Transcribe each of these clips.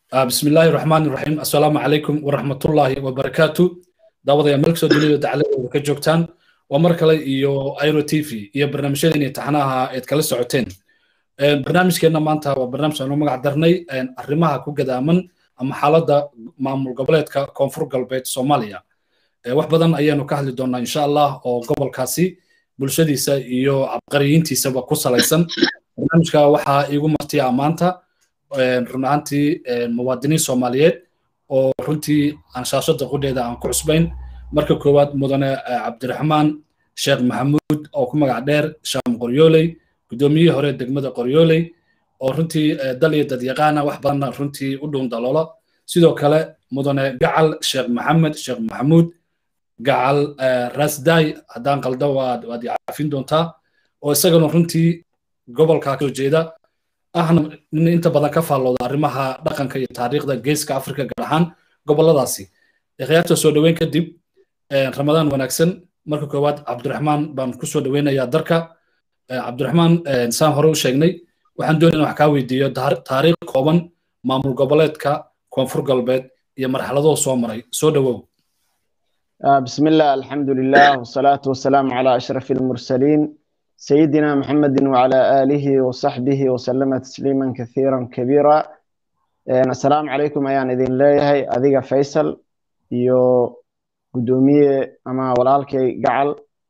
بسم الله الرحمن الرحيم السلام عليكم ورحمة الله وبركاته دعوة يا ملك سودوني دعالة وكجوكتان ومركلة إيو ايرو تيفي إيو برنامجين يتحناها يتكالي سعوتين برنامج كينا مانتا وبرنامج أنو مقع درني أرماها كو قدامن أما حالة معمول قبلات كونفور قلبات سوماليا wax badan ayaanu ka hadli doonaa insha allah oo gobolkaasi bulshadiisa iyo cabqariyiintiisaba ku salaysan barnaamijka waxaa iigu martiya maanta run ahaantii muwaadiniin soomaaliyeed oo runtii anshaashada qudheeda aan ku cusbayn marka koowaad mudane cabdiraxmaan sheekh maxamuud oo ku magac dheer shaam qoryooley guddoomiyihii hore degmada qoryooley oo runtii dal iyo dadyaqaana wax badanna runtii u dhuun daloola sidoo kale mudane gacal sheekh maxamed sheekh maxamuud gacal rasday haddaan qaldo waad waad caafin doontaa oo isagana runtii gobolka kasoo jeeda ahna nin inta badan ka faallooda arrimaha dhaqanka iyo taariikhda geeska afrika gaar ahaan goboladaasi khiyaarta soo dhoweyn kadib ramadaan wanaagsan marka koowaad cabdiraxmaan baan kusoo dhoweynayaa darka cabdiraxmaan saan hore u sheegnay waxaan doonaya wax kaa weydiiyo taariikh kooban maamul goboleedka koonfur galbeed iyo marxaladoo soo maray soo dhowow بسم الله الحمد لله والصلاة والسلام على أشرف المرسلين سيدنا محمد وعلى آله وصحبه وسلم تسليما كثيرا كبيرا السلام عليكم أيان إذن ليهي أذيك فيصل يو قدومية أما ولالكي قعل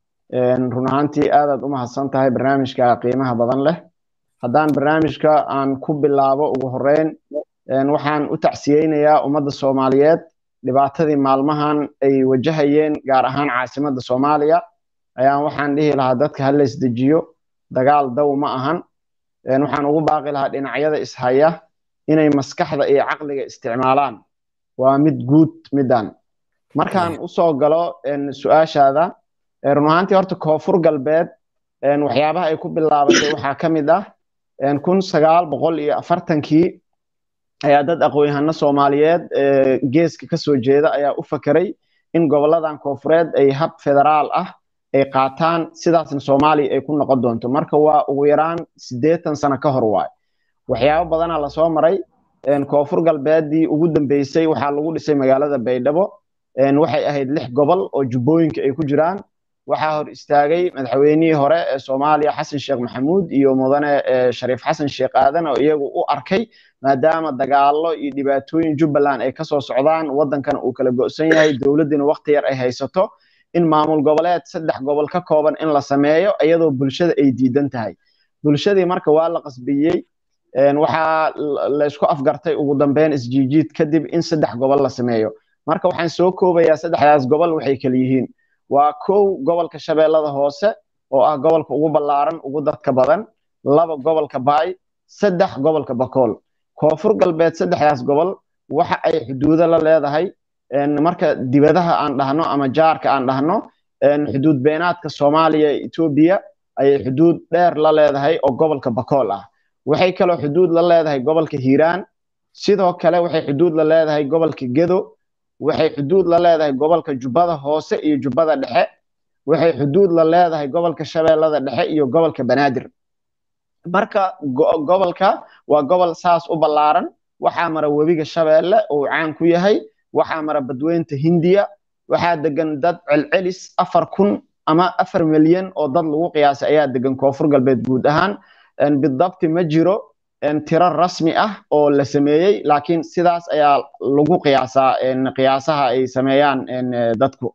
رنهانتي آداد أمها السنتهي برنامجك قيمها بضن له هدان برنامجك عن كوب اللعبة وهرين وحان أتعسيين يا أمد الصوماليات dhibaatadii maalmahan ay wajahayeen gaar ahaan caasimadda soomaaliya ayaan waxaan dhihi lahaa dadka ha la isdejiyo dagaal dow ma ahan waxaan ugu baaqi lahaa dhinacyada ishaya inay maskaxda iyo caqliga isticmaalaan waa mid guud midan markaan usoo galo su-aashaada run ahaantii horta koonfur galbeed waxyaabaha ay ku bilaabatay waxaa ka mid ah kun sagaal boqol iyo afartankii ayaa dad aqoon-yahano soomaaliyeed geeska ka soo jeeda ayaa u fakeray in goboladan koonfureed ay hab federaal ah ay qaataan sidaasna soomaaliya ay ku noqon doonto marka waa ugu yaraan siddeetan sano ka hor waay waxyaabo badanaa lasoo maray koonfur galbeeddii ugu dambeysay waxaa lagu dhisay magaalada baydhabo waxay ahayd lix gobol oo jubbooyinka ay ku jiraan waxaa hor istaagay madaxweynihii hore ee soomaaliya xasan sheekh maxamuud iyo mudane shariif xasan sheekh aadan oo iyagu u arkay maadaama dagaallo iyo dhibaatooyin jubbaland ay kasoo socdaan waddankana uu kala go'san yahay dowladdina waqti yar ay haysato in maamul goboleed saddex gobol ka kooban in la sameeyo iyadoo bulshada ay diidan tahay bulshadii marka waa la qasbiyey waxaa laysku afgartay ugu dambeyn isjiijiid kadib in saddex gobol la sameeyo marka waxaan soo koobayaa saddexdaas gobol waxay kala yihiin waa kow gobolka shabeellada hoose oo ah gobolka ugu ballaaran ugu dadka badan laba gobolka baay saddex gobolka bakool koonfur galbeed saddexdaas gobol waxa ay xuduudo la leedahay marka dibadaha aan dhahno ama jaarka aan dhahno xuduud beenaadka soomaaliya ee etoobiya ayay xuduud dheer la leedahay oo gobolka bakool ah waxay kaloo xuduud la leedahay gobolka hiiraan sidoo kale waxay xuduud la leedahay gobolka gedo waxay xuduud la leedahay gobolka jubbada hoose iyo jubbada dhexe waxay xuduud la leedahay gobolka shabeellada dhexe iyo gobolka banaadir marka gobolka waa gobol saas u ballaaran waxaa mara webiga shabeelle uu caan ku yahay waxaa mara badweynta hindiya waxaa degan dad celcelis afar kun ama afar milyan oo dad lagu qiyaasay ayaa degan koonfur galbeed guud ahaan bidabti ma jiro tiro rasmi ah oo la sameeyey laakiin sidaas ayaa lagu qiyaasaa qiyaasaha ay sameeyaan dadku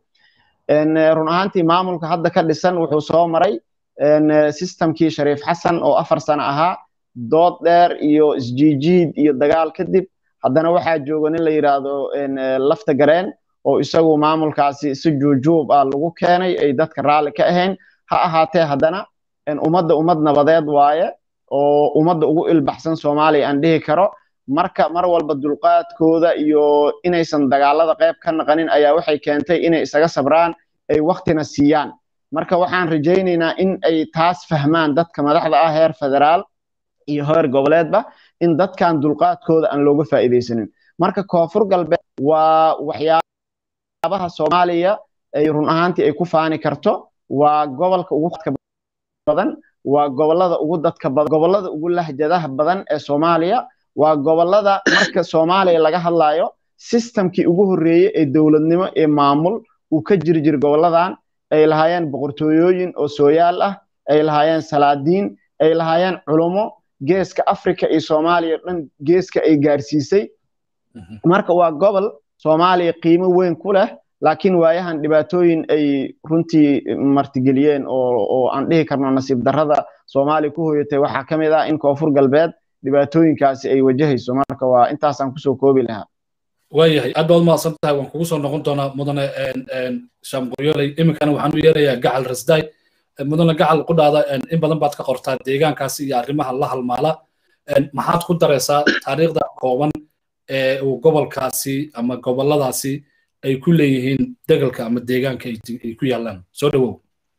run ahaantii maamulka hadda ka dhisan wuxuu soo maray systemkii shariif xasan oo afar sano ahaa dood dheer iyo isjiijiid iyo dagaal kadib haddana waxaa jooga nin la yidhaahdo lafta gareen oo isagu maamulkaasi si juujuub ah lagu keenay ay dadka raalli ka ahayn ha ahaatee haddana ummadda ummad nabadeed waaye oo ummadda ugu ilbaxsan soomaaliya aan dhihi karo marka mar walba dulqaadkooda iyo inaysan dagaalada qayb ka naqanin ayaa waxay keentay inay isaga sabraan ay waktina siiyaan marka waxaan rajaynaynaa in ay taas fahmaan dadka madaxda ah heer federaal iyo heer goboleedba in dadkan dulqaadkooda aan looga faa'iidaysanin marka koonfur galbeed waa waxyaabaha soomaaliya ay run ahaantii ay ku faani karto waa gobolka ugu badan waa gobolada ugu dadka badan gobolada ugu lahjadaha badan ee soomaaliya waa gobollada marka soomaaliya laga hadlayo sistamkii ugu horreeyey ee dowladnimo ee maamul uu ka jiri jir gobolladan ay lahaayeen boqortooyooyin oo sooyaal ah ay lahaayeen salaadiin ay lahaayeen culummo geeska afrika iyo soomaaliya dhan geeska ay gaarsiisay marka waa gobol soomaaliya qiimo weyn ku leh laakiin waayahan dhibaatooyin ay runtii martigeliyeen oo aan dhihi karno nasiib darrada soomaaliya ku hoyatay waxaa ka mid ah in koonfur galbeed dhibaatooyinkaasi ay wajahayso marka waa intaasaan kusoo koobi lahaa waayahay aad baad umahadsan tahay waan kugu soo noqon doonaa mudane shaamqoryoley iminkana waxaan u yeerayaa gacal rasdaay mudane gacal qudhaada in badan baad ka qortaa deegaankaasi iyo arrimaha la halmaala maxaad ku daraysaa taariikhda kooban ee uu gobolkaasi ama gobolladaasi ay ku leeyihiin degalka ama deegaanka ay ku yaallaan soo dhowow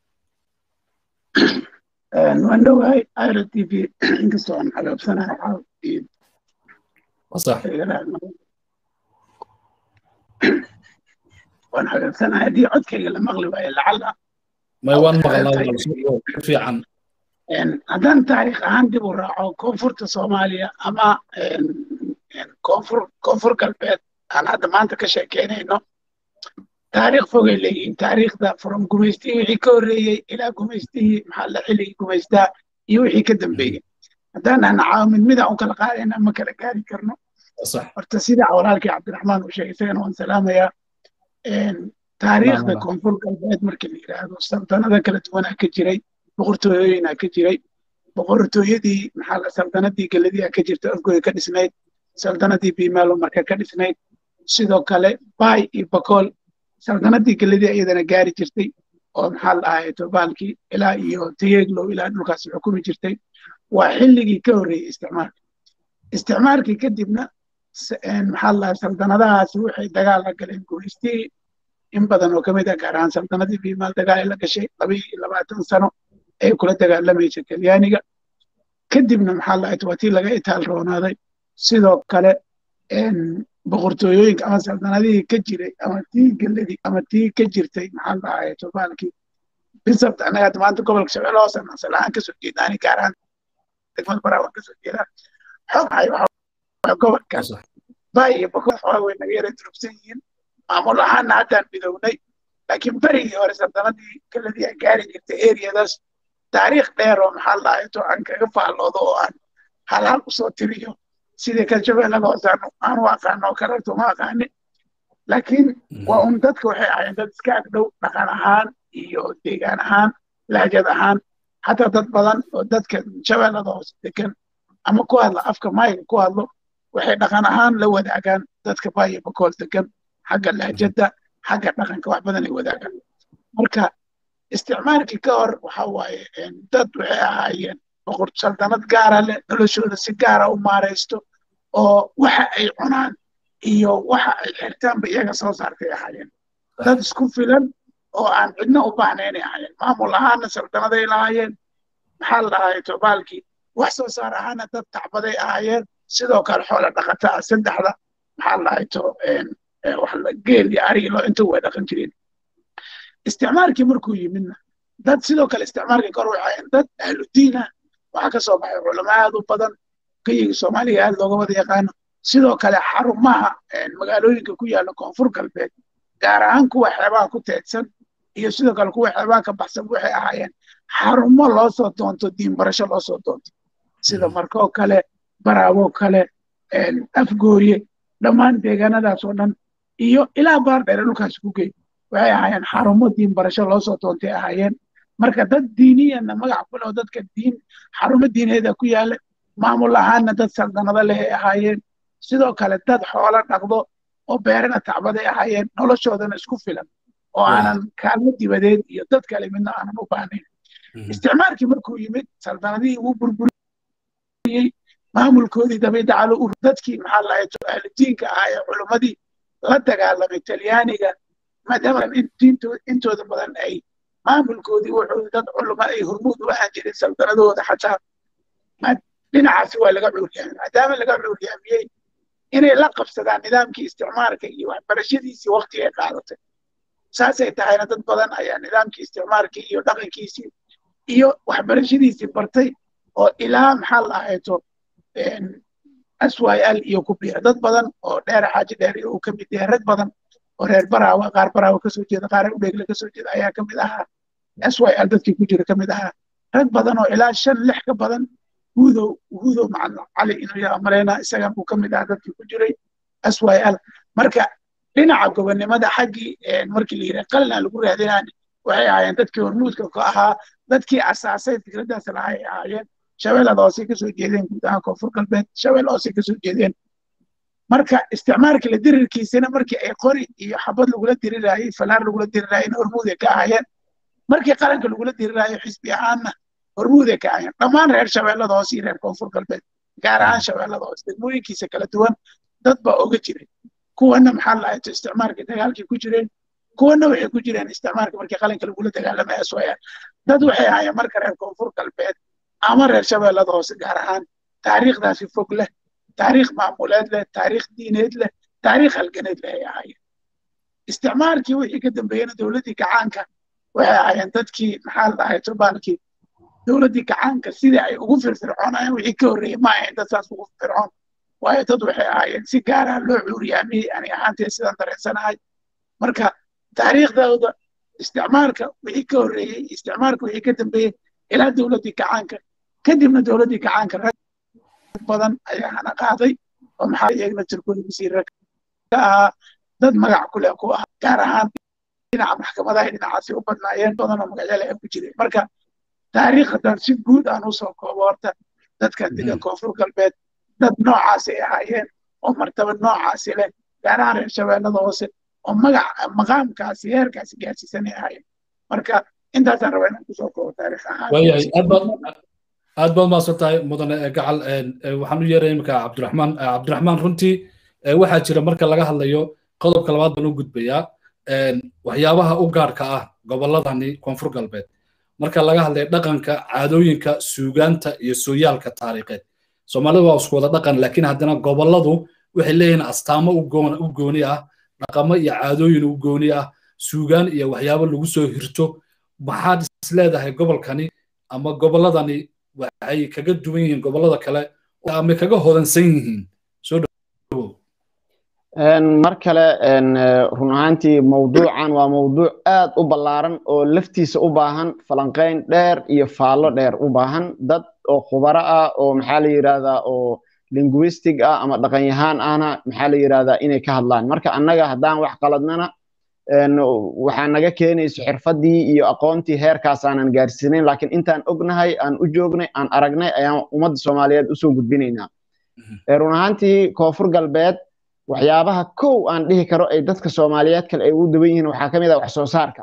waan dhowahay iro t v inkastoo aan xagaabsanahay waan xagaabsanahay haddii codkayga la maqli waayo lacala may waan maqlaa fiican haddaan taariikh ahaan dib u raaco koonfurta soomaaliya ama koonfur koonfur galbeed aan hadda maanta ka sheekeynayno taariikh fogay leeyihiin taariikhda from gumaystihii wixii ka horreeyey ilaa gumaystihii maxaa la xilligii gumaystaa iyo wixii ka dambeeyey haddaan ahna caawamid midaan u kala qaadayna ma kala gaari karno horta sida walaalkii cabdiraxmaan uu sheegay isagana waan salaamayaa taariikhda koonfur galbeed markii la yidhaahdo saldanada kala duwanaa ka jiray boqortooyooyinaa ka jiray boqortooyadii maxaa la saldanadii galadiyaa ka jirta afgooya ka dhisnayd saldanadii bimaalo marka ka dhisnayd sidoo kale bay iyo bakool saldanadii galadii iyadana gaari jirtay oo maxaa la ahay tobaalkii ilaa iyo tayeglow ilaa dhulkaas xukumi jirtay waa xilligii ka horreeyey isticmaalka isticmaalkii kadibna maxaa la ahay saldanadahaasi waxay dagaal la galeen gumaystii in badan oo kamid ah gaar ahaan saldanadii bimaal dagaal ay la gashay laba iyo labaatan sano ay kula dagaalamaysa talyaaniga kadibna maxaa la ahay waa tii laga itaal roonaaday sidoo kale boqortooyooyinka ama saldanadihii ka jiray ama tii geladii ama tii ka jirtay maxaa la ahay tobaalkii bisabta annaga hadda maanta gobolka shabeelle hoose nasal ahaan kasoo jeedaani gaar ahaan degmada baraawan kasoo jeedaan xogahay waa gobolkaas bay iyo boqol xogaa way naga yara durugsan yihiin maamul ahaanna haddaan midownay laakiin berigii hore saldanadii geladii ay gaari jirtay eriyadaas taariikh dheer oo maxaa la ahay to aan kaga faalloodo oo aan hal hal usoo tiriyo sidii kalshabeellada hoose aan u aqaano oo kaleeto ma aqaanin laakiin waa un dadka waxay ahaayeen dad iska agdhow dhaqan ahaan iyo deegaan ahaan lahjad ahaan xataa dad badan oo dadka shabeellada hoose degan ama ku hadla afka mayga ku hadlo waxay dhaqan ahaan la wadaagaan dadka baayo bakool degan xagga lahjadda xagga dhaqanka wax badan ay wadaagaan marka isticmaalkii ka hor waxa waaye dad waxay ahaayeen boqor saldanad gaara leh noloshooda si gaara u maaraysto oo waxa ay cunaan iyo waxa ay xirtaanba iyaga soo saartay ahaayeen dad isku filan oo aan cidna u baahnaynay ahaayeen maamul ahaana saldanaday lahaayeen maxaa la dhahay tobaalkii wax soo saar ahaana dad tacbaday ahaayeen sidoo kale xoola dhaqata ah saddexda maxaa la dhahay to geel iyo ari loo inta way dhaqan jireen isticmaalkii markuu yimidna dad sidoo kale isticmaalkii kor waxay ahaayeen dad ahludiin ah waxaa ka soo baxay culamo aad u badan gayigi soomaaliga aad looga wada yaqaano sidoo kale xarumaha magaalooyinka ku yaalla koonfur galbeed gaar ahaan kuwa xeebaha ku teedsan iyo sidoo kale kuwa xeebaha ka baxsan waxay ahaayeen xarumo loo soo doonto diin barasho loo soo doonto sida markoo kale baraaboo kale afgooye dhammaan deegaanadaas oo dhan iyo ilaa baardheere dhulkaas ku gey waxay ahaayeen xarumo diin barasho loo soo doontay ahaayeen marka dad diiniyana magac ku leh oo dadka diin xarumo diineeda ku yaala maamul ahaanna dad saldanado leh ay ahaayeen sidoo kale dad xoolo dhaqdo oo beerana tacbaday ahaayeen noloshoodana isku filan oo aanan kaalmo dibadeed iyo dad kale midna aanan u baahnayn isticmaalkii markuu yimid saldanadihii wuu burburiyey maamulkoodii dabiidacalo u dadkii maxaa lahayd ahludiinka ahaa ee culummadii la dagaalamay talyaaniga maadaama intooda badan ay maamulkoodii wuxuu dad culummo ay hormuud u ahaan jirin saldanadooda xataa dhinacaasi waa laga cuuryaamay maadaama laga cuuryaamiyey inay la qabsadaan nidaamkii isticmaalka iyo waxbarashadiisii waqti ay qaadatay saasay tahayna dad badan ayaa nidaamkii isticmaalkii iyo dhaqankiisii iyo waxbarashadiisii bartay oo ilaa maxaa la ahayto syl iyo ku biira dad badan oo dheer xaaji dheer iyo uu ka mid yahay rag badan oo reer baraawa qaar baraawa kasoo jeeda qaar udheegle kasoo jeeda ayaa ka mid ahaa syl dadkii ku jira ka mid ahaa rag badan oo ilaa shan lix ka badan hudow hudow macalin cali inuu yaa malaynaa isagan uu ka mid ahaa dadkii ku jiray syl marka dhinaca gobonnimada xaggii markii la yidhaha qalina lagu raadinaan waxay ahaayeen dadkii hormuudka ka ahaa dadkii asaasay fikraddaas lahay ahaayeen shabeellada hoose kasoo jeedeen guud ahaan koonfur galbeed shabeelle hoose kasoo jeedeen marka isticmaalka la dirirkiisana markii ay qori iyo xabad lagula dirirayay falaar lagula dirirayayna hormuuday ka ahaayeen markii qaranka lagula diriraayo xisbi ahaanna hormuuday ka ahaayeen dhammaan reer shabeellada hoose iyo reer koonfur galbeed gaar ahaan shabeellada hoose degmooyinkiisa kala duwan dad baa oga jiray kuwana maxaa la ahayto isticmaalkii dagaalkii ku jireen kuwana waxay ku jireen isticmaalka markii qalinka lagula dagaalamaya sooyaan dad waxay ahaayeen marka reer koonfur galbeed ama reer shabeellada hoose gaar ahaan taariikhdaasi fog leh taariikh maamuleed leh taariikh diineed leh taariikh halganeed leh ay ahaayeen isticmaalkii wixii ka dambeeyena dowladdii gacaanka waxay ahaayeen dadkii maxaa la ahayto baalkii dowladdii gacaanka sidii ay ugu firfircoonayeen wixii ka horreeyey ma ahayn dad saas ugu firfircoon waayo dad waxay ahaayeen si gaara loo cuuriyaamiyey ani ahaantee sidaan dareensanahay marka taariikhdooda isticmaalka wixii ka horreeyey isticmaalka wixii ka dambeeyey ilaa dowladdii gacaanka kadibna dowladdii gacaanka rag badan ayaa hana qaaday oo maxaa iyagna tirkooda wasiirra ka ahaa dad magac ku leh ku ah gaar ahaan dhinaca maxkamadaha dhinacaasi u badnaayeen badan oo magacyale ay ku jireen marka taariikhdan si guud aan usoo koobo horta dadka degan koonfur galbeed dad noocaasi ay ahaayeen oo martaba noocaasi leh gaar ahaan reer shabeellada hoose oo magac maqaamkaasi heerkaasi gaarsiisan ay ahaayeen marka intaasaan rabaa inaan kusoo koobo taariikh ahaan waayahay aad baad aad baad maasan tahay mudane gacal waxaan u yeeray imika cabdiraxmaan cabdiraxmaan runtii waxaa jira marka laga hadlayo qodobka labaad baan u gudbayaa waxyaabaha u gaarka ah gobolladani koonfur galbeed marka laga hadlayo dhaqanka caadooyinka suugaanta iyo sooyaalka taariikheed soomaalida waa isku wada dhaqan laakiin haddana gobolladu waxay leeyihiin astaamo u gooni ah dhaqamo iyo caadooyin u gooni ah suugaan iyo waxyaabo lagu soo hirto maxaad is leedahay gobolkani ama gobolladani waxay kaga duwan yihiin gobollada kale ama kaga hodansan yihiin soo dhawow mar kale run ahaantii mawduucan waa mawduuc aad u ballaaran oo laftiisa u baahan falanqayn dheer iyo faallo dheer u baahan dad oo khubaro ah oo maxaa la yidhahdaa oo linguistic ah ama dhaqanyahaan ahna maxaa la yidhahdaa inay ka hadlaan marka annaga haddaan wax qaladnana waxaa naga keenayso xirfaddii iyo aqoontii heerkaas aanan gaarsiinayn laakiin intaan ognahay aan u joognay aan aragnay ayaan ummadda soomaaliyeed usoo gudbinaynaa run ahaantii koonfur galbeed waxyaabaha kow aan dhihi karo ay dadka soomaaliyeed kale ay ugu daban yihiin waxaa ka mid ah wax soo saarka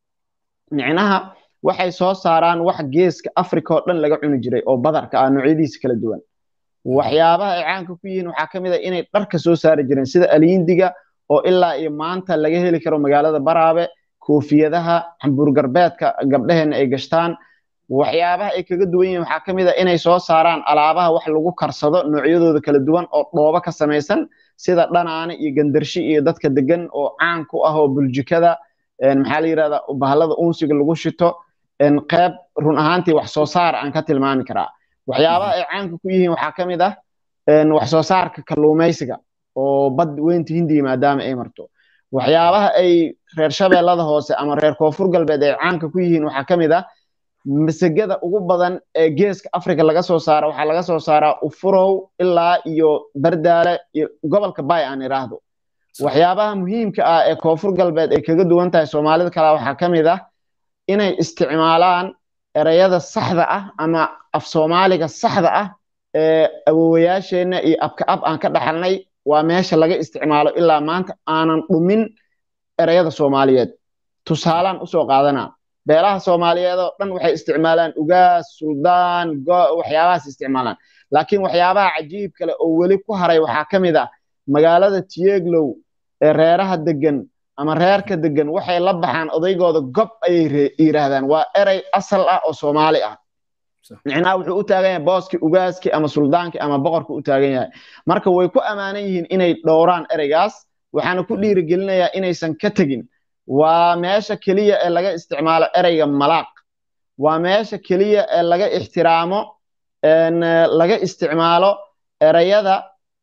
micnaha waxay soo saaraan wax geeska africa oo dhan laga cuni jiray oo badarka ah noocyadiisa kala duwan waxyaabaha ay caanka ku yihiin waxaa ka mid ah inay dharka soo saari jireen sida aliindiga oo ilaa iyo maanta laga heli karo magaalada baraabe koofiyadaha hamburgarbeedka gabdhaheenna ay gashtaan waxyaabaha ay kaga duwan yihiin waxaa ka mid ah inay soo saaraan alaabaha wax lagu karsado noocyadooda kala duwan oo dhoobo ka samaysan sida dhanaane iyo gandarshi iyo dadka degan oo caan ku ah oo buljikada maxaa la yidhahdaa bahalada unsiga lagu shito qeyb run ahaantii wax soo saar aan ka tilmaami karaa waxyaabaha ay caanka ku yihiin waxaa ka mid ah wax soo saarka kalluumaysiga oo bad weynta hindiya maadaama ay marto waxyaabaha ay reer shabeellada hoose ama reer koonfur galbeed ay caanka ku yihiin waxaa ka mid ah masagada ugu badan ee geeska africa laga soo saara waxaa laga soo saaraa ufurow ilaa iyo bardaale iyo gobolka bay aan idhaahdo waxyaabaha muhiimka ah ee koonfur galbeed ay kaga duwan tahay soomaalida kale waxaa ka mid ah inay isticmaalaan ereyada saxda ah ama af soomaaliga saxda ah ee awowayaasheenna iyo abka ab aan ka dhaxalnay waa meesha laga isticmaalo ilaa maanta aanan dhumin ereyada soomaaliyeed tusaalaan usoo qaadanaa beelaha soomaaliyeed oo dhan waxay isticmaalaan ugaas suldaan waxyaabahaas isticmaalaan laakiin waxyaabaha cajiib kale oo weli ku haray waxaa ka mid ah magaalada tieglow ee reeraha degan ama reerka degan waxay la baxaan odaygooda gob ayay yidhaahdaan waa erey asal ah oo soomaali ah micnaha wuxuu u taagan yahay booskii ugaaskii ama suldaankii ama boqorkii u taagan yahay marka way ku ammaanan yihiin inay dhowraan ereygaas waxaana ku dhiirigelinayaa inaysan ka tegin waa meesha keliya ee laga isticmaalo ereyga malaaq waa meesha keliya ee laga ixtiraamo laga isticmaalo ereyada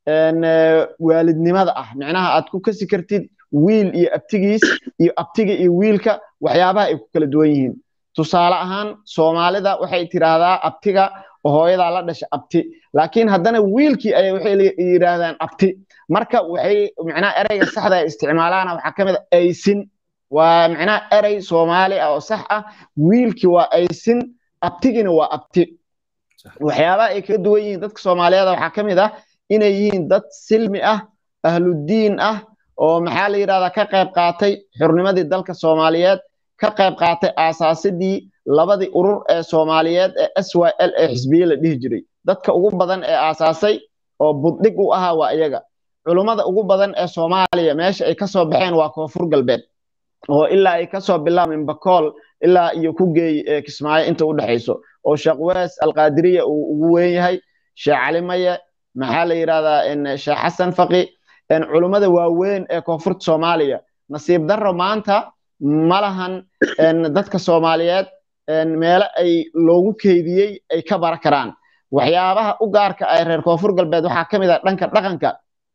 waalidnimada ah micnaha aad ku kasi kartid wiil iyo abtigiis iyo abtiga iyo wiilka waxyaabaha ay ku kala duwan yihiin tusaale ahaan soomaalida waxay tiraahdaa abtiga oo hooyadaa la dhasha abti laakiin haddana wiilkii ay waxay yidhaahdaan abti marka waxay micnaha ereyga saxda ay isticmaalaana waxaa ka mid a aysin waa micnaha erey soomaali ah oo sax ah wiilkii waa aysin abtigina waa abti waxyaabaha ay kaga duwan yihiin dadka soomaaliyeed waxaa ka mid ah inay yihiin dad silmi ah ahludiin ah oo maxaa la yidhahdaa ka qayb qaatay xurnimadii dalka soomaaliyeed ka qayb qaatay aasaasidii labadii urur ee soomaaliyeed ee s y l ee xisbiye la dhihi jiray dadka ugu badan ee aasaasay oo buddhig u ahaa waa iyaga culummada ugu badan ee soomaaliya meesha ay kasoo baxeen waa koonfur galbeed oo ilaa ay kasoo bilaabeen bakool ilaa iyo ku geey kismaayo inta u dhexayso oo sheekh wees alqaadiriya uu ugu weyn yahay sheekh cali maye maxaa la yidhahdaa sheekh xasan faqi culummada waaweyn ee koonfurta soomaaliya nasiib darro maanta ma lahan dadka soomaaliyeed meelo ay loogu keydiyey ay ka bara karaan waxyaabaha u gaarka ah reer koonfur galbeed waxaa ka mid ah dhanka dhaqanka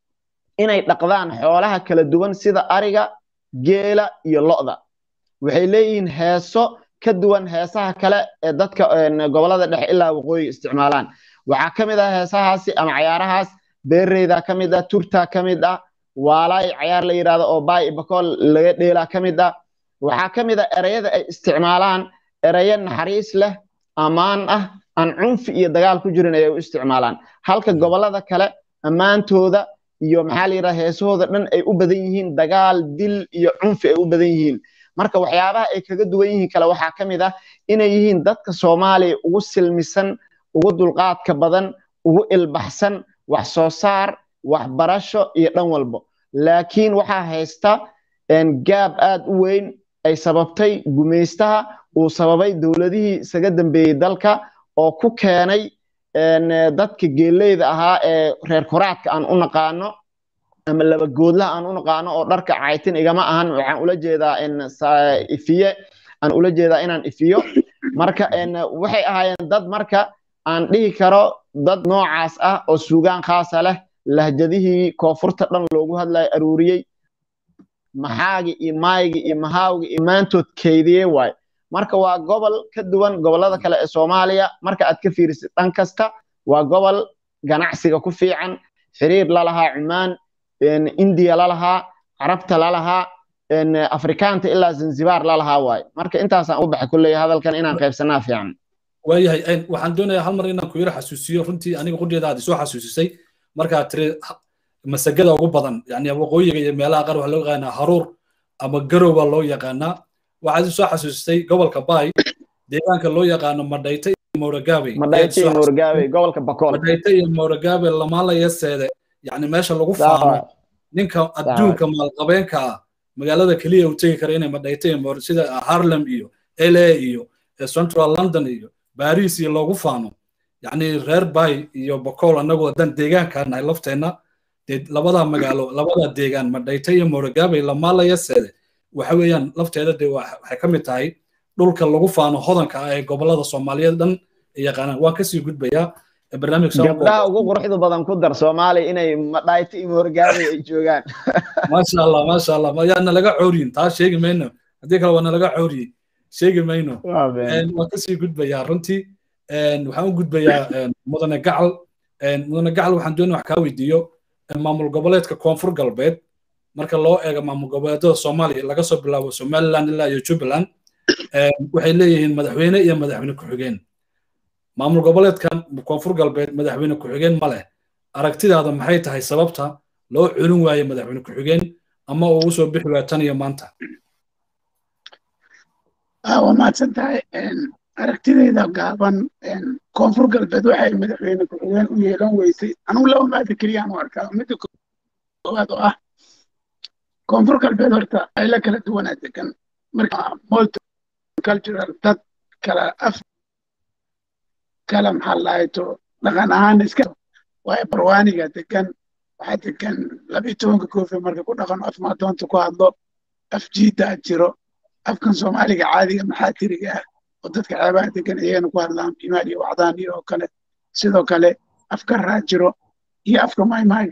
inay dhaqdaan xoolaha kala duwan sida ariga geela iyo lo'da waxay leeyihiin heeso ka duwan heesaha kale ee dadka gobolada dhexe ilaa waqooyi isticmaalaan waxaa ka mid ah heesahaasi ama cayaarahaas beereyda ka mid ah turta ka mid ah waalaay cayaar la yidhahdo oo baay bakool laga dheelaa ka mid ah waxaa ka mid ah ereyada ay isticmaalaan ereyo naxariis leh ammaan ah aan cunfi iyo dagaal ku jirin ayay u isticmaalaan halka gobolada kale ammaantooda iyo maxaa la yidhahda heesahooda dhan ay u badan yihiin dagaal dil iyo cunfi ay u badan yihiin marka waxyaabaha ay kaga duwan yihiin kale waxaa ka mid ah inay yihiin dadka soomaaliya ugu silmisan ugu dulqaadka badan ugu ilbaxsan wax soo saar waxbarasho iyo dhan walbo laakiin waxaa haysta gaab aad u weyn ay sababtay gumaystaha uu sababay dowladihii isaga dambeeyey dalka oo ku keenay dadka geeleyda ahaa ee reer koraadka aan u naqaano ama labagoodlaha aan u naqaano oo dharka caytin igama ahan waxaan ula jeedaa ifiye aan ula jeedaa inaan ifiyo marka waxay ahaayeen dad marka aan dhihi karo dad noocaas ah oo suugaan khaasa leh lahjadihii koonfurta dhan loogu hadlayo aruuriyey maxaagi iyo maaygi iyo mahaawgi iyo maantood keydiyey waaye marka waa gobol ka duwan gobolada kale ee soomaaliya marka aad ka fiirisid dhan kasta waa gobol ganacsiga ku fiican xiriir lalahaa cumaan indiya lalahaa carabta lalahaa afrikaanta ilaa zanzibar lalahaa waaye marka intaasaan u baxay kulley hadalkan inaan qaybsanaa fiican waayahay waxaan doonayaa hal mar inaan ku yaro xasuusiyo runtii aniga qudheeda aad isoo xasuusisay markaad tiri masagada ugu badan yani waqooyiga iyo meelaha qaar waxaa loo yaqaanaa haruur ama garow baa loo yaqaanaa waxaad isoo xasuusisay gobolka baay deegaanka loo yaqaano madhayta iyo mowragaabey madhayta iyo mowragaabey gobolka bakool madhayta iyo mowragaabey lamaalaya seede yani meesha lagu faano ninka adduunka maalqabeenka ah magaalada keliya uu tegi kara inay madhayta iyo mowr sida harlem iyo la iyo central london iyo baris iyo loogu faano yani reer bay iyo bakool annagu haddaan deegaankaa nahay lafteenna dee labada magaalo labada deegaan madhayta iyo mowragaabey lamaalaya seede waxa weeyaan lafteeda dee waxay ka mid tahay dhulka lagu faano hodanka ah ee gobolada soomaaliyeed dhan ay yaqaanaan waan kasii gudbayaa gabdhaha ugu quruxda badan ku dar soomaaliya inay madhayta iyo mowragaabey ay joogaan maasha allah maasha allah yaa nalaga cooriyin taa sheegi mayno haddii kale waa nalaga cooriyey sheegi mayno waan kasii gudbayaa runtii waxaan u gudbayaa mudane gacal mudane gacal waxaan doonaya wax kaa weydiiyo maamul goboleedka koonfur galbeed marka loo eego maamul goboleedada soomaaliya laga soo bilaabo somaliland ilaa iyo jubbaland waxay leeyihiin madaxweyne iyo madaxweyne ku-xigeen maamul goboleedkan koonfur galbeed madaxweyne ku-xigeen ma leh aragtidaada maxay tahay sababta loo culin waaye madaxweyne ku-xigeen ama uu usoo bixi waaya tan iyo maanta waa mahadsan tahay aragtidayda gaaban koonfur galbeed waxay madaxweyne ku-xigeen u yeelan weysay anugu laba maada keliyaan u arkaa midda koowaad oo ah koonfur galbeed horta ay la kala duwanaa degan marka multicultural dad kala af kala maxaa lahayto dhaqan ahaan iska waayo barwaaniga degan waxaa degan labiyo tobanka koofi marka ku dhaqan af maadoonta ku hadlo af jiidaa jiro afkan soomaaliga caadiga maxaa tiriga ah oo dadka ceebaha degan iyagana ku hadlaan bimaal iyo wacdaan iyo oo kale sidoo kale afka raajiro iyo afka maymaayo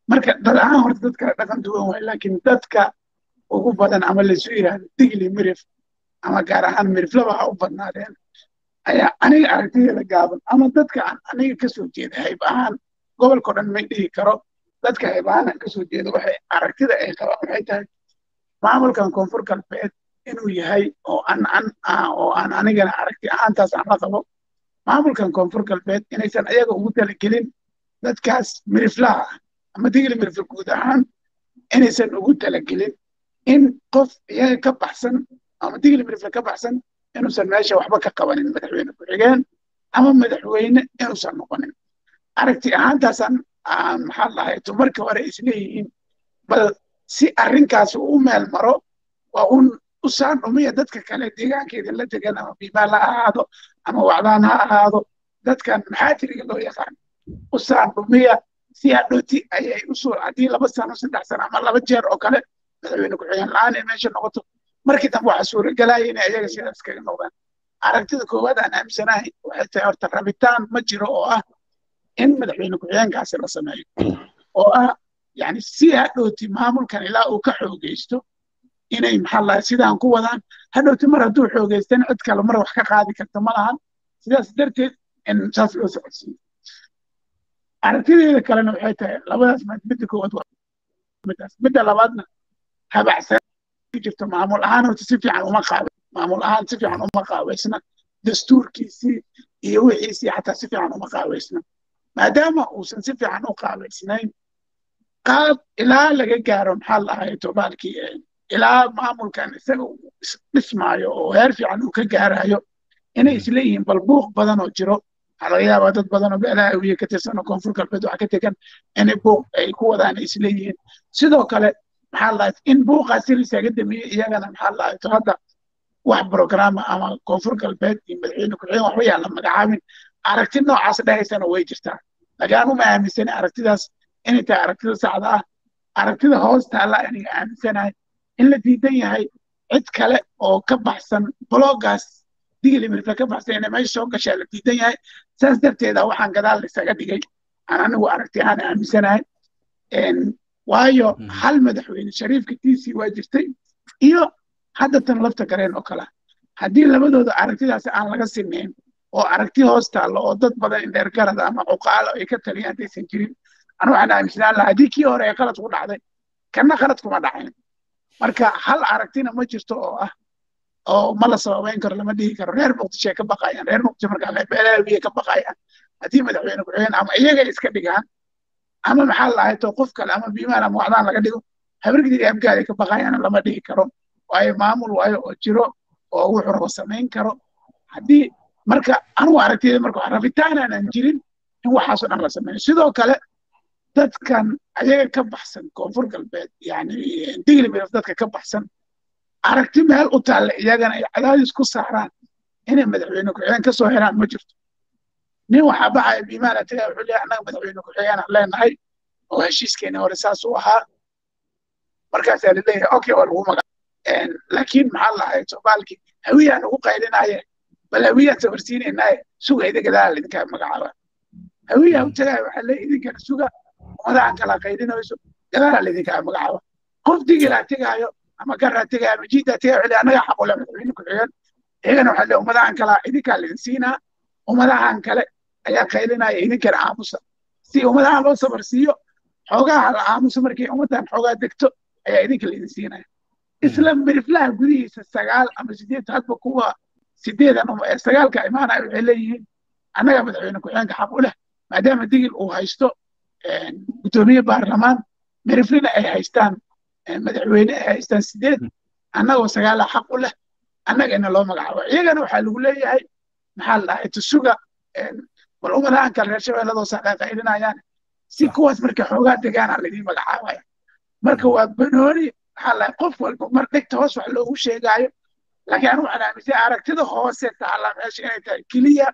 marka dad ahaan horta dad kale dhaqan duwan waay laakiin dadka ugu badan ama laysu yidhaahdo digli mirif ama gaar ahaan miriflaba ha u badnaadeen ayaa aniga aragtideeda gaaban ama dadka aan aniga kasoo jeeda hayb ahaan gobolka o dhan may dhihi karo dadka hayb ahaan aan kasoo jeedo waxay aragtida ay qabaan waxay tahay maamulkan koonfur galbeed inuu yahay oo aan an oo aan anigana aragti ahaantaas aan la qabo maamulkan koonfur galbeed inaysan ayaga ugu talagelin dadkaas miriflaha ah ama digli mirifla guud ahaan inaysan ugu talagelin in qof iyaga ka baxsan ama digli mirifla ka baxsan inuusan meesha waxba ka qabanin madaxweyne ku-xigeen ama madaxweyne inuusan noqonin aragti ahaantaasaan maxaa lahay markii hore isleeyihiin bal si arrinkaas uu u meel maro waa un u saan dhumiya dadka kale deegaankeeda la degan ama biimaal ha ahaado ama wacdaan ha ahaado dadkan maxaajiriga loo yaqaan u saan dhumiya si hadhooti ayay usoo haddii laba sano saddex sano ama laba jeer oo kale madaxweyne ku-xigeen la-aan ay meesha noqoto markii dambe waxaa suuragelaya inay ayaga sidaas kaga noqdaan aragtida koowaad aan aaminsanahay waxay tahay horta rabitaan ma jiro oo ah in madaxweyne ku-xigeenkaasi la sameeyo oo ah yani si hadhooti maamulkan ilaa uu ka xoogeysto inay maxaa lahay sidaan ku wadaan hadhooti mar hadduu xoogeystan cid kale mar wax ka qaadi karta ma lahan sidaas darteed in saas loo socodsiiyo aragtideeda kalena waxay tahay labadaas midda koowaad waa midaas midda labaadna habacsan jirto maamul ahaan horta si fiican uma qaabe maamul ahaan si fiican uma qaaweysna dastuurkiisii iyo wixiisii xataa si fiican uma qaaweysna maadaama uusan si fiican u qaaweysnayn qaab ilaa laga gaaro maxaa lahay tobaalkii ilaa maamulkan isaga uu dhismaayo oo heer fiican uu ka gaarayo inay isleeyihiin bal buuq badan oo jiro waxaa laga yaabaa dad badan oo beelaha awiye ka tirsan oo koonfur galbeed waxa ka tegan inay buuq ay ku wadaan ay isleeyihiin sidoo kale maxaa lahay in buuqaasi lisaga dameeyey iyagana maxaa lahay to hadda wax programa ama koonfur galbeed iyo madaxweyne ku-xigeen waxba yaan la magacaabin aragti noocaas dhahaysana way jirtaa laakiin uma aaminsani aragtidaas inay tahay aragtida saxda ah aragtida hoosta alla aniga aaminsanahay in la diidan yahay cid kale oo ka baxsan bloggaas digli mirta ka baxsan inay meesha soo gashaa la diidan yahay saas darteeda waxaan gadaal isaga dhigay aan anigu aragti ahaan aaminsanahay waayo hal madaxweyne shariifka tiisii waa jirtay iyo hadda tan lafta gareen oo kale haddii labadooda aragtidaasi aan laga simeyn oo aragti hoos taallo oo dad badan indheer garada ama cuqaalo ay ka taliyaan haddaysan jirin anu waxaan aaminsanaan lahaa haddii kii hore ee qalad ku dhacday kanna qalad kuma dhacayn marka hal aragtina ma jirto oo ah oo ma la sababayn karo lama dhihi karo reer muqdisho ay ka baqayaan reer muqdisho markaa beelaawiye ka baqayaan haddii madaxweyne ku-xigeen ama iyagay iska dhigaan ama maxaa lahay to qof kale ama biimaan ama wacdaan laga dhigo habargidii abgaad ay ka baqayaan lama dhihi karo waayo maamul waayo oo jiro oo wuxuu rabo samayn karo haddii marka anugu aragtiyada marka wax rabitaan aanan jirin in waxaasoo dhan la sameeyo sidoo kale dadkan ayaga ka baxsan koonfur galbeed yani digli miraf dadka ka baxsan aragti meel u taalla iyagana ay cadaadis ku saaraan inay madaxweyne ku-xigeen ka soo helaan ma jirto nin waxaa baxaya biimaana tagaa wuxuu leeyahay annaga madaxweyne ku-xigeen aan leenahay oo heshiiskeeni hore saas u ahaa markaasaa laleeyahay okay waa lagu maga laakiin maxaa lahay soomaalkii hawiyaan ugu qaylinaaye bal hawiyaan safarsiinaynaaye sugayda gadaala idinkaa magacaaba hawiyaa u tagaaya waxaa leeyahay idinkana suga ummadahan kala qaylinayso gadaala laidinkaa magacaaba qof digilaa tegaayo ama garaa tegaayo ama jiidaa tegaayo waxaa annaga xaqule madaxweyne ku-xigeen iyagana waxaa leeyahay ummadahan kalaa idinkaa laidin siinaa ummadahan kale ayaa qaylinaya idinkana aamusa si ummadahan loo safarsiiyo xoogaha la aamuso markay ummaddan xoogaa degto ayaa idinka laidin siinaya isla miriflaha gudihiisa sagaal ama sideed hadba kuwa sideedan sagaalka imaanaya waxay leeyihiin annaga madaxweyne ku-xigeenka xaq u leh maadaama digil uu haysto gudoomiye baarlamaan miriflina ay haystaan madaxweyne ay haystaan sideed annagoo sagaala xaq u leh annagana loo magacaabo iyagana waxaa lagu leeyahay maxaa la dhahay tusuga bal ummadahan kale reer shabeelladoo saqaqaylinayaan si kuwaas marka xoogaa degaana laydin magacaabaya marka waa banooni maxaa la qof walba mar dhegta hoos wax loogu sheegaayo laakiin anu waxaan aaminsan aragtida hoose taala meesha inay tahay keliya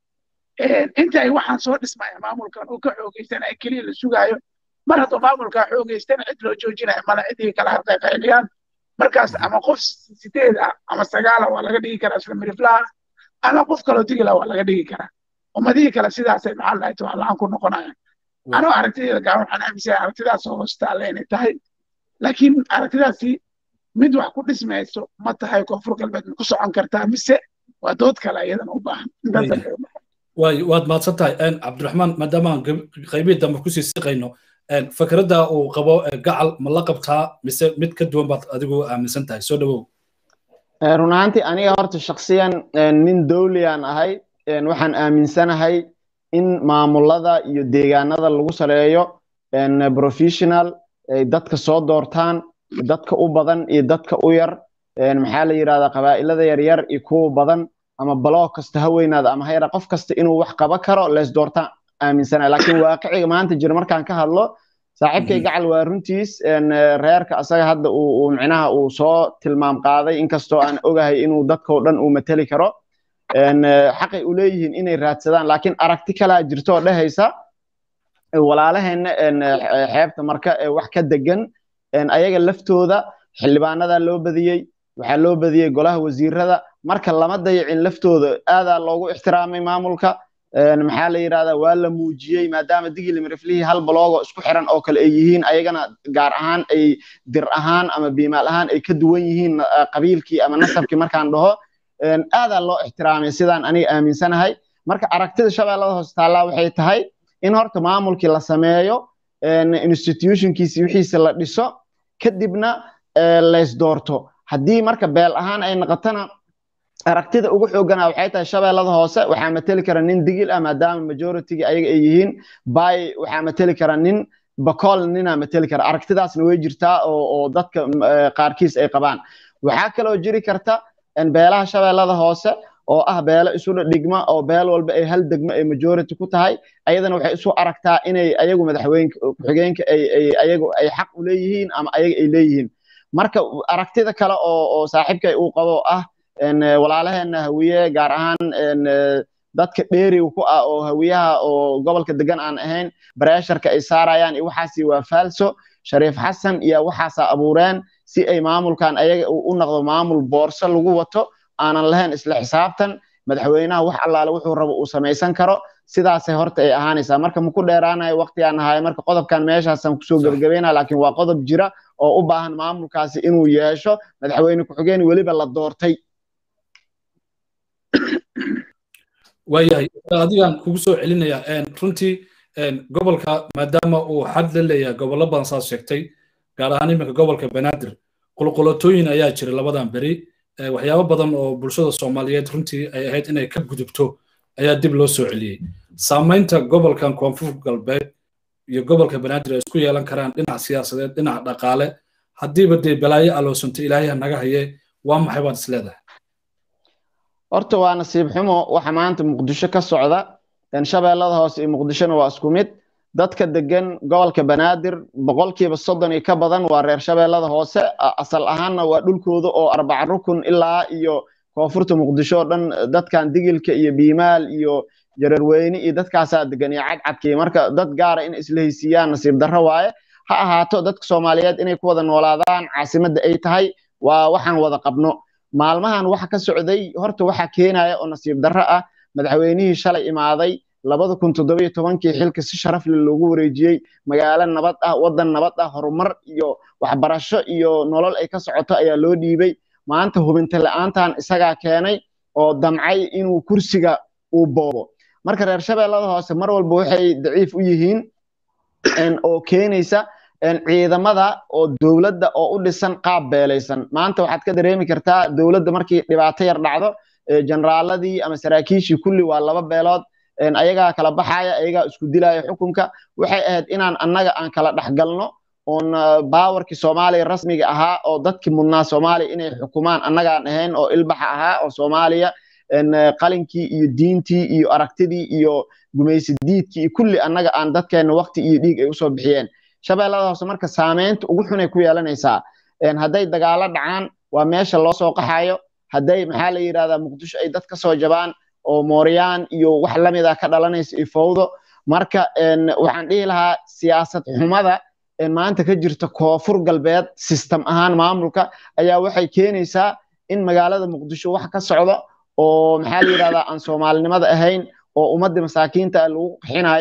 inta ay waxaan soo dhismaya maamulkan uu ka xoogeysan ay keliya la sugaayo mar hadduu maamulkaa xoogeystana cid loo joojinaya mala cidii kala harqayqayliyaan markaas ama qof sideed ah ama sagaala waa laga dhigi karaa isla miriflaha ama qof kaloo digila waa laga dhigi karaa ummadihii kale sidaasay maxaa lahay tawaala-aan ku noqonayaan anoo aragtidayda gaaban waxaan aaminsan aragtidaas oo hoostaalla inay tahay laakiin aragtidaasi mid wax ku dhismayso ma tahay koonfur galbeed ma ku socon kartaa mise waa dood kale iyadana u baahan waay waad mahadsan tahay cabdiraxmaan maadaama aan qaybihii dambe kusii siqayno fikradda uu qabo gacal ma la qabtaa mise mid ka duwan baad adigu aaminsan tahay soo dhawow run ahaantii aniga horta shaksiyan nin dowliyaan ahay waxaan aaminsanahay in maamulada iyo deegaanada lagu saleeyo professional ay dadka soo doortaan dadka u badan iyo dadka u yar maxaa la yidhahdaa qabaa'ilada yaryar iyo kuwa badan ama baloog kasta ha weynaada ama ha yara qof kasta inuu wax qaba karo lees doortaan aaminsanahay laakiin waaqiciga maanta jira markaan ka hadlo saaxiibkay gacal waa runtiis reerka asaga hadda uu micnaha uu soo tilmaam qaaday inkastoo aan ogahay inuu dadkao dhan uu mateli karo xaqay u leeyihiin inay raadsadaan laakiin aragti kalaa jirto oo dhehaysa walaalaheenna xeebta marka ee wax ka degan ayaga laftooda xildhibaanadaa loo badiyey waxaa loo badiyey golaha wasiirada marka lama dayacin laftooda aadaa loogu ixtiraamay maamulka maxaa la yidhahdaa waa la muujiyey maadaama digili miriflihii hal baloogo isku xiran oo kale ay yihiin ayagana gaar ahaan ay dir ahaan ama biimaal ahaan ay ka duwan yihiin qabiilkii ama nasabkii markaan dhaho aadaa loo ixtiraamay sidaan aniga aaminsanahay marka aragtida shabeellada hoose taallaa waxay tahay in horta maamulkii la sameeyo institutionkiisi wixiisa la dhiso kadibna lays doorto haddii marka beel ahaan ay noqotona aragtida ugu xoogana waxay tahay shabeellada hoose waxaa mateli kara nin digil ah maadaama majorityga ayaga ay yihiin bay waxaa mateli kara nin bakool ninaa mateli kara aragtidaasna way jirtaa oo dadka qaarkiis ay qabaan waxaa kaloo jiri karta beelaha shabeellada hoose oo ah beelo isula dhigma oo beel walba ay hal degmo ay majority ku tahay ayadana waxay isu aragtaa inay ayagu madaxweyne ku-xigeenka ay ayagu ay xaq u leeyihiin ama ayaga ay leeyihiin marka aragtida kale oo oo saaxiibkay uu qabo ah walaalaheena hawiye gaar ahaan dadka dheeriga ku ah oo hawiyaha oo gobolka degan aan ahayn bareesharka ay saarayaan iyo waxaasi waa faalso shariif xasan iyo waxaasa abuureen si ay maamulkan ayaga u noqdo maamul boorso lagu wato aanan lahayn isla xisaabtan madaxweynaha wax allaale wuxuu rabo uu samaysan karo sidaasay horta ay ahaanaysaa marka maku dheeraanayo waqtigaan ahaay marka qodobkan meeshaasaan kusoo gebagabeynaya laakiin waa qodob jira oo u baahan maamulkaasi inuu yeesho madaxweyne ku-xigeen weliba la doortay waayahay adigaan kugu soo celinayaa runtii gobolka maadaama uu xad la leeyahay gobollo badan saas sheegtay gaar ahaan iminka gobolka banaadir qulqulatooyin ayaa jira labadan beri waxyaabo badan oo bulshada soomaaliyeed runtii ay ahayd inay ka gudubto ayaa dib loo soo celiyey saamaynta gobolkan koonfur galbeed iyo gobolka banaadir ay isku yeelan karaan dhinac siyaasadeed dhinac dhaqaale haddiiba dee balaayo aloosanta ilaahay naga haye waa maxay baad is leedahay horta waa nasiib xumo waxa maanta muqdisho ka socda shabeellada hoose iyo muqdishona waa isku mid dadka degan gobolka banaadir boqolkiiba soddon iyo ka badan waa reer shabeellada hoose asal ahaanna waa dhulkooda oo arbaca rukun ilaa iyo koonfurta muqdisho oo dhan dadkan digilka iyo biimaal iyo jararweyne iyo dadkaasaa degan iyo cadcadkii marka dad gaara in isla heysiiyaan nasiib darro waaye ha ahaato dadka soomaaliyeed inay ku wada noolaadaan caasimadda ay tahay waa waxaan wada qabno maalmahan waxa ka socday horta waxa keenaya oo nasiib darro ah madaxweynihii shalay imaaday labada kun toddoba iyo tobankii xilka si sharaf leh loogu wareejiyey magaalo nabad ah waddan nabad ah horumar iyo waxbarasho iyo nolol ay ka socoto ayaa loo dhiibay maanta hubinta la'aantan isagaa keenay oo damcay inuu kursiga uu boobo marka reer shabeellada hoose mar walba waxay daciif u yihiin oo keenaysa ciidamada oo dowladda oo u dhisan qaab beelaysan maanta waxaad ka dareemi kartaa dowladda markii dhibaato yar dhacdo generaaladii ama saraakiishii kulli waa laba beelood ayagaa kala baxaya ayagaa isku dilaya xukunka waxay ahayd inaan annaga aan kala dhexgalno oon baawarkii soomaaliya rasmiga ahaa oo dadkii mudnaa soomaaliya inay xukumaan annagaan ahayn oo ilbaxa ahaa oo soomaaliya qalinkii iyo diintii iyo aragtidii iyo gumaysi diidkii iyo kulli annaga aan dadkeenna waqti iyo dhiig ay usoo bixiyeen shabeellada hoose marka saameynta ugu xunay ku yeelanaysaa hadday dagaalo dhacaan waa meesha loo soo qaxayo hadday maxaa la yidhahdaa muqdisho ay dad ka soo jabaan oo mooryaan iyo wax lamida ka dhalanaysa iyo fowdo marka waxaan dhihi lahaa siyaasad xumada maanta ka jirta koonfur galbeed sistem ahaan maamulka ayaa waxay keenaysaa in magaalada muqdisho wax ka socdo oo maxaa la yidhahdaa aan soomaalinimada ahayn oo ummadda masaakiinta lagu qixinayo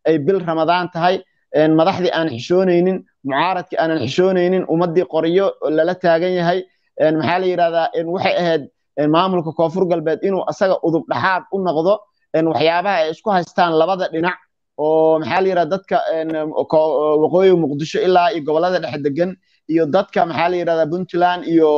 ay bil ramadaan tahay madaxdii aan xishoonaynin mucaaradkii aanan xishoonaynin ummaddii qoryo lala taagan yahay maxaa la yidhahdaa waxay ahayd maamulka koonfur galbeed inuu asaga udub dhaxaad u noqdo waxyaabaha ay isku haystaan labada dhinac oo maxaa la yidhahda dadka waqooyi muqdisho ilaa iyo gobolada dhexe degan iyo dadka maxaa la yidhahdaa puntland iyo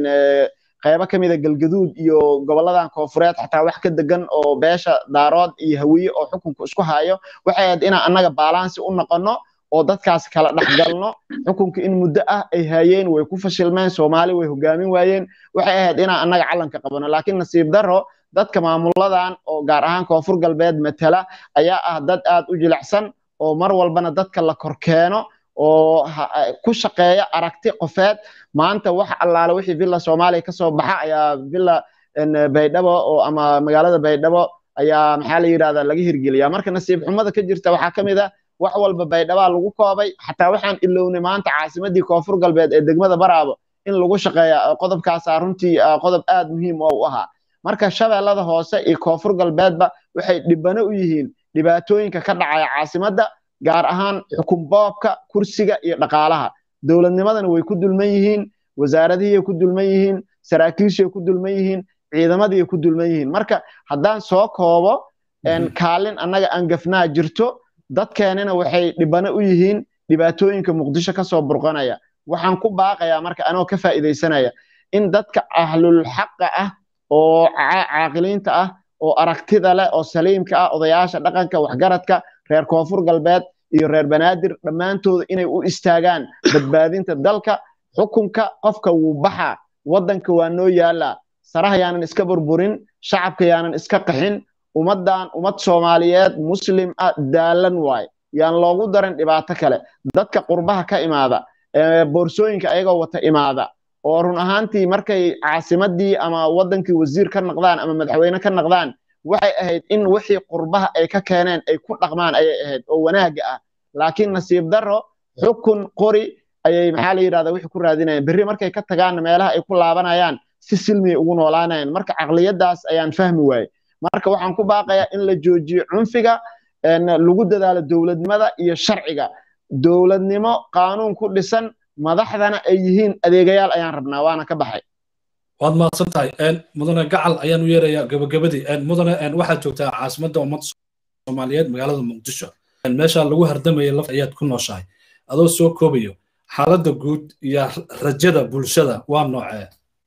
qaybo ka mida galgaduud iyo goboladan koonfureed xataa wax ka degan oo beesha daarood iyo hawiye oo xukunka isku hayo waxay ahayd inaan annaga baalaansi u noqonno oo dadkaas kala dhexgalno xukunka in muddo ah ay hayeen way ku fashilmeen soomaali way hogaamin waayeen waxay ahayd inaan annaga calanka qabano laakiin nasiib darro dadka maamuladan oo gaar ahaan koonfur galbeed matala ayaa ah dad aad u jilicsan oo mar walbana dadka la korkeeno oo ku shaqeeya aragti qofeed maanta wax allaale wixii villa soomaaliya kasoo baxa ayaa villa baydhabo oo ama magaalada baydhabo ayaa maxaa la yidhahdaa laga hirgeliyaa marka nasiib xumada ka jirta waxaa ka mid ah wax walba baydhabaa lagu koobay xataa waxaan ilownay maanta caasimadii koonfur galbeed ee degmada baraabo in lagu shaqeeya qodobkaasaa runtii qodob aad muhiim oo u ahaa marka shabeellada hoose iyo koonfur galbeedba waxay dhibano u yihiin dhibaatooyinka ka dhacaya caasimadda gaar ahaan xukun boobka kursiga iyo dhaqaalaha dowladnimadana way ku dulman yihiin wasaaradihii ku dulman yihiin saraakiishii ku dulman yihiin ciidamadii ku dulman yihiin marka haddaan soo koobo kaalin annaga aan gafnaa jirto dadkeenina waxay dhibano u yihiin dhibaatooyinka muqdisho kasoo burqanaya waxaan ku baaqayaa marka anoo ka faa'iidaysanaya in dadka ahlul xaqa ah oo caaqiliinta ah oo aragtida leh oo saliimka ah odayaasha dhaqanka waxgaradka reer koonfur galbeed iyo reer banaadir dhammaantooda inay u istaagaan badbaadinta dalka xukunka qofka wuu baxaa waddanka waa noo yaallaa saraha yaanan iska burburin shacabka yaanan iska qaxin ummaddan ummad soomaaliyeed muslim ah daalan waay yaan loogu darin dhibaato kale dadka qurbaha ka imaada boorsooyinka ayagoo wata imaada oo run ahaantii markay caasimadii ama waddankii wasiir ka naqdaan ama madaxweyne ka naqdaan waxay ahayd in wixii qurbaha ay ka keeneen ay ku dhaqmaan ayay ahayd oo wanaaga ah laakiin nasiib darro xukun qori ayay maxaa la yidhahdaa wixii ku raadinayaan berri markay ka tagaanna meelaha ay ku laabanayaan si silmiyay ugu noolaanayaan marka caqliyadaas ayaan fahmi waaye marka waxaan ku baaqayaa in la joojiyo cunfiga lagu dadaalo dowladnimada iyo sharciga dowladnimo qaanuun ku dhisan madaxdana ay yihiin adeegayaal ayaan rabnaa waana ka baxay waad mahadsan tahay mudane gacal ayaan u yeerayaa gabagabadii mudane waxaad joogtaa caasimadda ummadda soomaaliyeed magaalada muqdisho meesha lagu hardamaya laf ayaad ku nooshahay adoo soo koobayo xaaladda guud iyo rajada bulshada waa noocee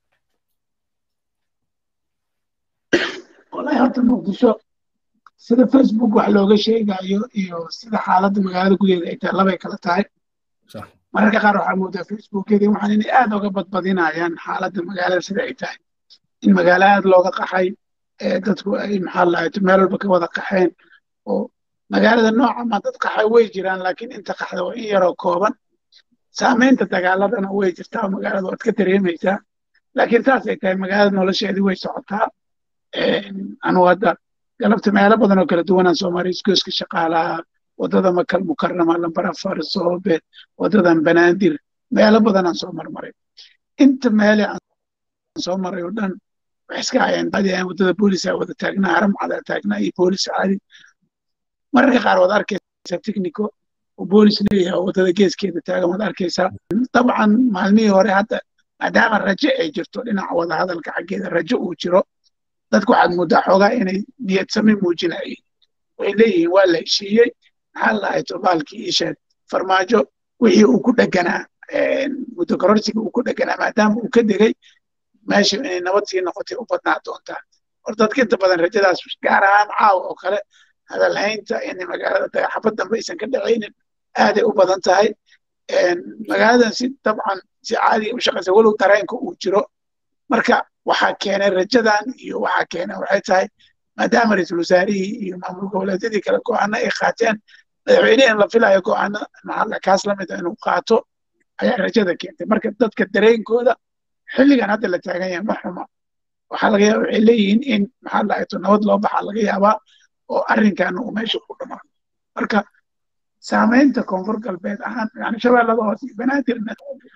wallahi horta muqdisho sida facebook wax looga sheegayo iyo sida xaaladda magaalada gudaheeda ay tahay labay kala tahay mararka qaar waxaa moodaa facebookyadii waxaan inay aad uga badbadinayaan xaaladda magaalada sida ay tahay in magaalo aad looga qaxay dadku ay maxaa lahayd meel walba ka wada qaxeen oo magaalada nooca ma dad qaxay way jiraan laakiin inta qaxda waa in yaroo kooban saamaynta dagaaladana way jirtaa magaalada waad ka dareemaysaa laakiin saasay tahay magaalada nolosheedii way socotaa anugu hadda galabta meelo badan oo kala duwanaan soomaaliya isgooska shaqaalaha waddada makal mukarama lambar afar soobe waddadan banaadir meelo badanaan soo marmaray inta meele aan soo maray oo dhan waxay iska hayaan badi aan waddada boolisaa wada taagnaa haram cadaa taagnaa iyo boolis caadi mararka qaar waad arkaysaa technico oo boolis leeyahay oo waddada geeskeeda taagan waad arkaysaa dabcan maalmihii hore hadda maadaama rajo ay jirto dhinaca wada hadalka xaggeeda rajo uu jiro dadku waxaad moodaa xoogaa inay niyad sami muujinayeen way leeyihiin waa la heshiiyey maxaa lahay tobaalkii isheed farmaajo wixii uu ku dheganaa muddo kororsiga uu ku dheganaa maadaama uu ka degay meesha inay nabad sii noqotay u badnaa doontaa hor dadka inta badan rajadaas gaar ahaan caawa oo kale hadalhaynta in magaalada dagaxabad dambe aysan ka dhacaynin aaday u badan tahay magaaladan si dabcan si caadiga u shaqaysa walow dareenka uu jiro marka waxaa keenay rajadan iyo waxaa keenay waxay tahay maadaama ra-iisul wasaarihii iyo maamul goboleedyadii kale go'aano ay qaateen madaxweyne in la filayo go'aano maxalla kaas lamid a inuu qaato ayaa rajada keentay marka dadka dareenkooda xilligan hadda la taagan yahay ma xuma waxaa laga yaaba waxay leeyihiin in maxaa lahayto nabad loo baxaa laga yaabaa oo arrinkan uu meesha ku dhamaado marka saamaynta koonfur galbeed ahaan yani shabeellada hoose iyo banaadirna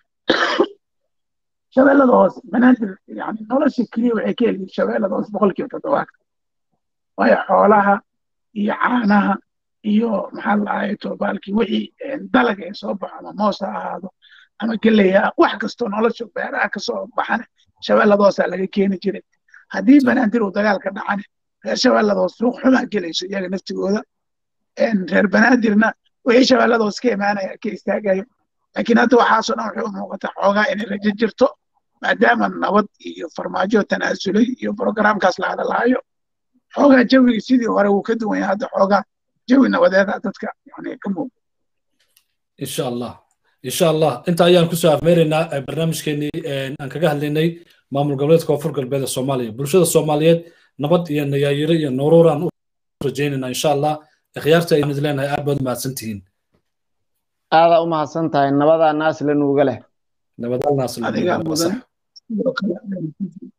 shabeellada hoose banaadir yani nolosha keliya waxay ka heliyin shabeellada hoose boqolkiiba toddobaad waayo xoolaha iyo caanaha iyo maxaa la dhahay tobaalkii wixii dalag ee soo baxo ama moos ha ahaado ama geleya wax kastoo nolosha beeraha kasoo baxane shabeelladoosaa laga keeni jiray haddii banaadir uu dagaalka dhacane reer shabeelladoos suuq xumaa gelayso iyaga naftigooda reer banaadirna wixii shabeelladoos ka imaanaya ka istaagayo laakiin hadda waxaasoo dhan waxay u muuqataa xoogaa inay rajo jirto maadaama nabad iyo farmaajo tanaasulay iyo programkaas la hadalaayo xoogaa jawigii sidii hore wuu ka duwan yahay hadda xoogaa jawi nabadeeda dadka yani ka muuqda insha allah insha allah inta ayaan kusoo afmeeraynaa barnaamijkeenii aan kaga hadlaynay maamul goboleedka koonfur galbeed ee soomaaliya bulshada soomaaliyeed nabad iyo nayaayiro iyo nuruuraan u rajaynaynaa insha allah ikhyaarta ayaan idin leenahay aad baad umahadsan tihiin aadaa u mahadsan tahay nabadaa naasle nuuga leh nabadaal naasle adigaa mudan sidoo kale